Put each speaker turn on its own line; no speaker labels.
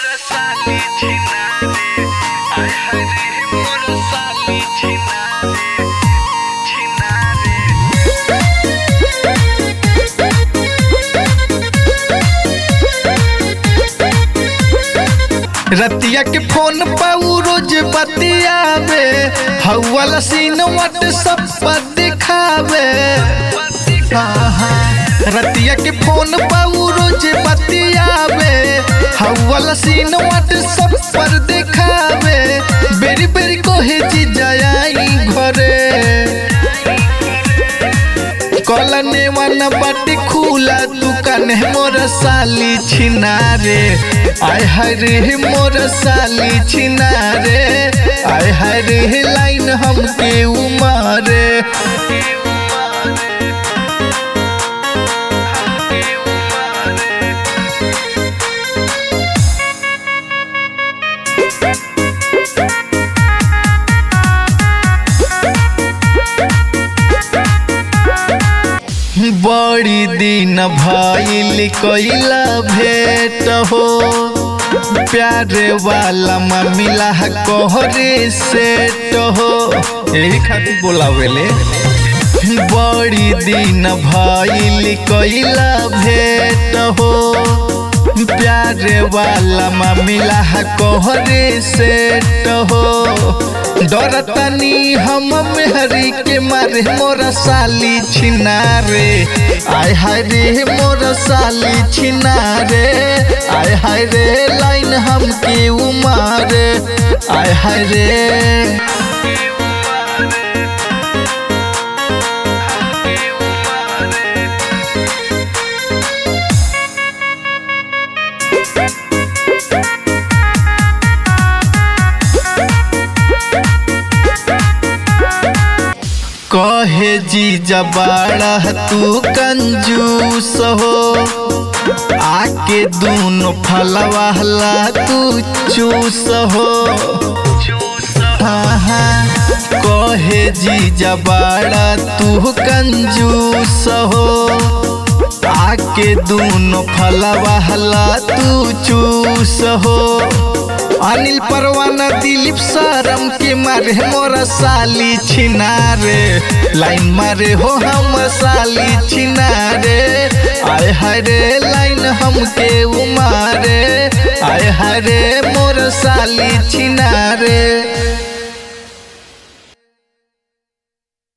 मोर साली छिना रे आय हाय रे मोर साली छिना रे छिना रे
रतिया के फोन पाऊ रोज बतियावे हवाला सीन व्हाट्सएप पर दिखावे हाँ, हाँ। रतिया के फोन पाऊ रोज बतियावे हवाला सीन व्हाट्सएप पर दिखावे बेरी बेरी कोहे जी जाई घरे कलने वाला बाटी खुला दुकान है मोर साली छिना रे आय हाय रे मोर साली छिना रे आय हाय रे लाइन हमके उमारे बड़ी दिन भइल कइला भेट हो प्यारे वाला मिला कोहरे सेट हो यही खातिर बोलावेले बड़ी दिन भइल कइला भेट हो प्यारे वाला मिला कोहरे सेट हो डरतनी हम मेहरी के मारे मोरा साली छिना रे आय हाय रे मोरा साली छिना रे आय हाय रे लाइन हमके उमारे आय हाय रे कहे जी जबाड़ा तू कंजूस हो आके दूनो फलवाला तू चूस हो हाँ हाँ कहे जी जबाड़ा तू कंजूस हो आके दूनो फलवाला तू चूस हो अनिल परवाना दिलीप सरम के मारे मोरा साली छिना रे लाइन मारे हो हम साली छिना रे आय हाय रे लाइन हमके उमारे आय हाय रे मोर साली छिना रे